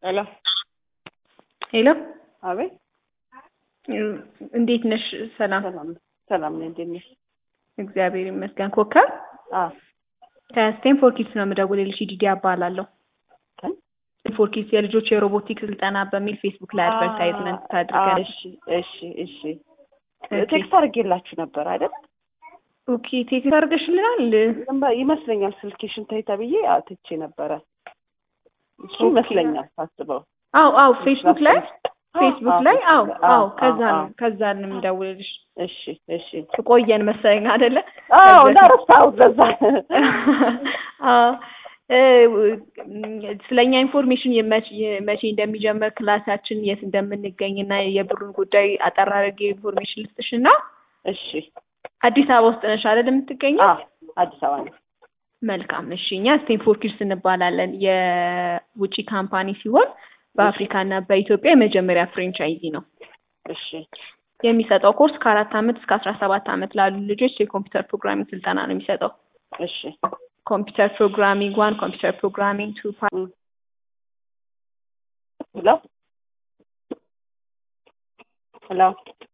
ሄሎ ሄሎ አቤት እንዴት ነሽ? ሰላም ሰላም ሰላም ነኝ። እንዴት ነሽ? እግዚአብሔር ይመስገን። ኮከብ አዎ ከስቴንፎርድ ኪድስ ነው የምደውልልሽ። ዲዲ እባላለሁ። ከን? ስቴንፎርድ ኪድስ የልጆች የሮቦቲክስ ስልጠና በሚል ፌስቡክ ላይ አድቨርታይዝመንት አ- ታድርጋለሽ። እሺ እሺ እሺ ቴክስት አድርጌላችሁ ነበር አይደል? ኦኬ ቴክስት አድርገሽልናል። ነበር ይመስለኛል። ስልኬሽን ተይ ተብዬ አትቼ ነበረ። እሱ ኦኬ። ይመስለኛል ሳስበው። አው አው ፌስቡክ ላይ ፌስቡክ ላይ አው አው ከዛ አዎ፣ ነው ከዛ ነው የምደውልልሽ። እሺ እሺ ቆየን መሰለኝ አይደለ? አዎ ከዛ- እንዳረሳሁት ለዛ አዎ እ ስለኛ ኢንፎርሜሽን የመቼ መቼ እንደሚጀምር ክላሳችን የት እንደምንገኝ እና የብሩን ጉዳይ አጠር አድርጌ ኢንፎርሜሽን ልስጥሽ እና እሺ አዲስ አበባ ውስጥ ነሽ አይደል የምትገኘው? አዎ አዲስ አበባ ነው። መልካም እሺ። እኛ ስቴንፎርድ ኪድስ እንባላለን። የውጭ ካምፓኒ ሲሆን በአፍሪካ እና በኢትዮጵያ የመጀመሪያ ፍሬንቻይዚ ነው። እሺ የሚሰጠው ኮርስ ከአራት ዓመት እስከ አስራ ሰባት ዓመት ላሉ ልጆች የኮምፒውተር ፕሮግራሚንግ ስልጠና ነው የሚሰጠው። እሺ ኮምፒውተር ፕሮግራሚንግ ዋን፣ ኮምፒውተር ፕሮግራሚንግ ቱ፣ እም። ሄሎ ሄሎ